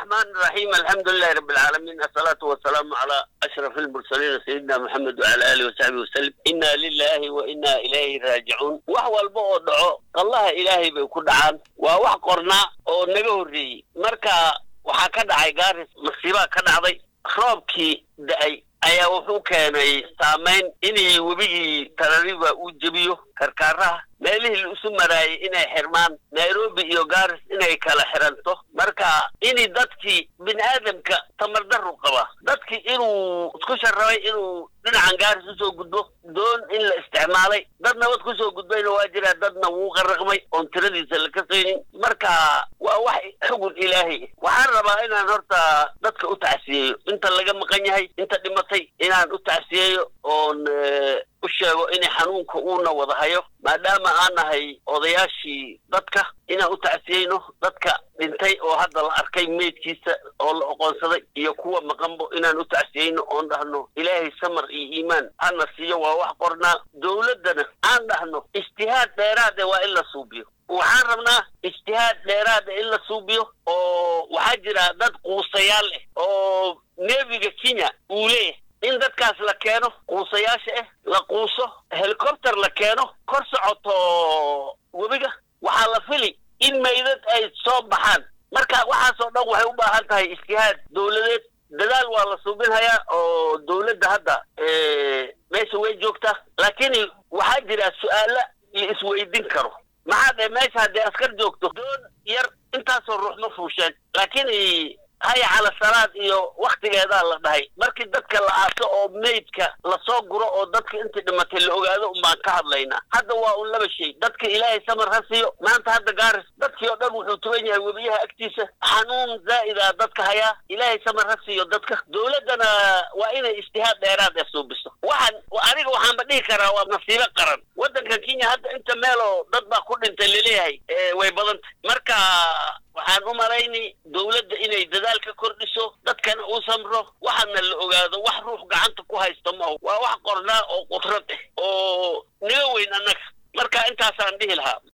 الرحمن الرحيم الحمد لله رب العالمين الصلاة والسلام على أشرف المرسلين سيدنا محمد وعلى آله وصحبه وسلم إنا لله وإنا إليه راجعون وهو البؤ دعو الله إلهي بيكون عان ووح قرنا ونجه الري مركا waxaa ka dhacay gaaris masiibaa ka dhacday roobkii da-ay ayaa wuxuu keenay saamayn inay webigii tarariba uu jebiyo karkaaraha meelihii la isu maraayay inay xirmaan nairobi iyo garis inay kala xiranto marka inay dadkii bini aadamka tamardaru qaba dadkii inuu isku sharabay inuu dhinacan gaaris usoo gudbo doon in la isticmaalay dad nabad kusoo gudbayna waa jiraa dadna wuu qaraqmay oon tiradiisa la kasaynin marka waa wax xugun ilaahay waxaan rabaa inaan horta dadka u tacsiyeeyo inta laga maqan yahay inta dhimatay inaan u tacsiyeeyo oon u sheego inay xanuunka uuna wada hayo maadaama aan nahay odayaashii dadka inaan u tacsiyeyno dadka dhintay oo hadda la arkay meydkiisa oo la oqoonsaday iyo kuwa maqanbo inaan u tacsiyeyno oon dhahno ilaahay samar iyo iimaan hana siiyo waa wax qornaa dowladdana aan dhahno ijtihaad dheeraade waa in la suubiyo waxaan rabnaa ijtihaad dheeraada in la suubiyo oo waxaa jira dad quusayaal ah oo neefiga kenya uu leeyahay in dadkaas la keeno quusayaasha ah la quuso helicopter la keeno kor socoto webiga waxaa la fili in maydad ay soo baxaan marka waxaasoo dhan waxay u baahan tahay ijtihaad dowladeed dadaal waa la suubinhayaa oo dowladda hadda meesha way joogtaa laakiin waxaa jira su-aalo la isweydin karo maxaa dhe meesha haddii askar joogto doon yar intaasoo ruux ma fuusheen laakiin haya cala salaad iyo waktigeedaa la dhahay markii dadka la aaso oo meydka lasoo guro oo dadka intii dhimatay la ogaado unbaan ka hadlaynaa hadda waa un laba shay dadka ilaahay samar ha siiyo maanta hadda gaaris dadkii oo dhan wuxuu tugan yahay webiyaha agtiisa xanuun zaa'ida dadka hayaa ilaahay samar ha siiyo dadka dowladdana waa inay ijtihaad dheeraad ee suubiso waxaan aniga waxaanba dhihi karaa waa nasiibo qaran waddankan kenya hadda inta meeloo dad baa ku dhintay laleeyahay way badantay marka waxaan u malaynay dowladda inay dadaal ka kordhiso dadkana uu samro waxaana la ogaado wax ruux gacanta ku haysta maaho waa wax qornaa oo qudrad ah oo naga weyn annaga marka intaasaan dhihi lahaa